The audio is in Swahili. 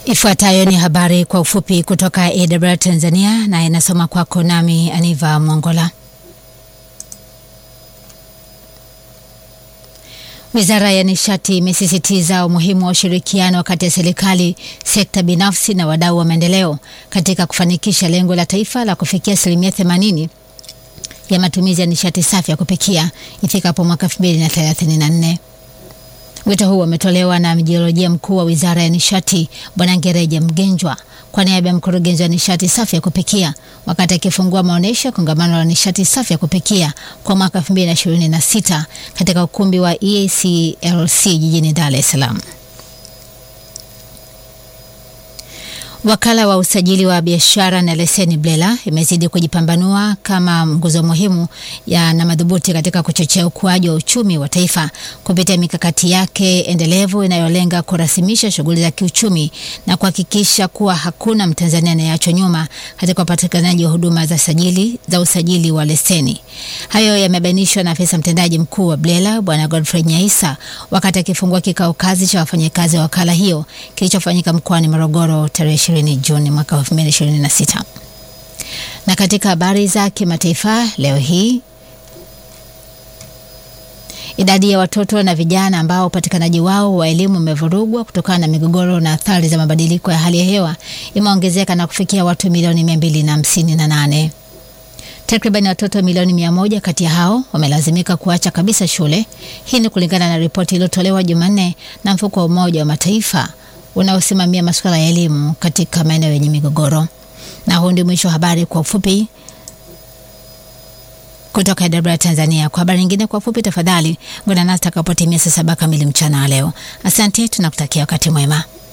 Ifuatayo ni habari kwa ufupi kutoka AWR Tanzania na inasoma kwako nami Aniva Mongola. Wizara ya Nishati imesisitiza umuhimu wa ushirikiano kati ya serikali, sekta binafsi na wadau wa maendeleo katika kufanikisha lengo la taifa la kufikia asilimia 80 ya matumizi ya nishati safi ya kupikia ifikapo mwaka 2034. Wito huu umetolewa na mjiolojia mkuu wa Wizara ya Nishati Bwana Ngereje Mgenjwa kwa niaba ya mkurugenzi wa nishati safi ya kupikia wakati akifungua maonyesho ya kongamano la nishati safi ya kupikia kwa mwaka 2026 katika ukumbi wa EACLC jijini Dar es Salaam. Wakala wa usajili wa biashara na leseni BRELA imezidi kujipambanua kama nguzo muhimu ya na madhubuti katika kuchochea ukuaji wa uchumi wa taifa kupitia mikakati yake endelevu inayolenga kurasimisha shughuli za kiuchumi na kuhakikisha kuwa hakuna Mtanzania anayeachwa nyuma katika upatikanaji wa huduma za sajili za usajili wa leseni. Hayo yamebainishwa na afisa mtendaji mkuu wa BRELA Bwana Godfrey Nyaisa wakati akifungua kikao kazi cha wafanyakazi wa wakala hiyo kilichofanyika mkoani Morogoro tarehe 20 Juni mwaka 2026. Na katika habari za kimataifa leo hii idadi ya watoto na vijana ambao upatikanaji wao wa elimu umevurugwa kutokana na migogoro na athari za mabadiliko ya hali ya hewa imeongezeka na kufikia watu milioni 258. Takriban watoto milioni mia moja kati ya hao wamelazimika kuacha kabisa shule. Hii ni kulingana na ripoti iliyotolewa Jumanne na mfuko wa Umoja wa Mataifa unaosimamia masuala ya elimu katika maeneo yenye migogoro. Na huu ndio mwisho wa habari kwa ufupi kutoka AWR Tanzania. Kwa habari nyingine kwa ufupi, tafadhali ngona nasi takapotimia saa saba kamili mchana wa leo. Asante, tunakutakia wakati mwema.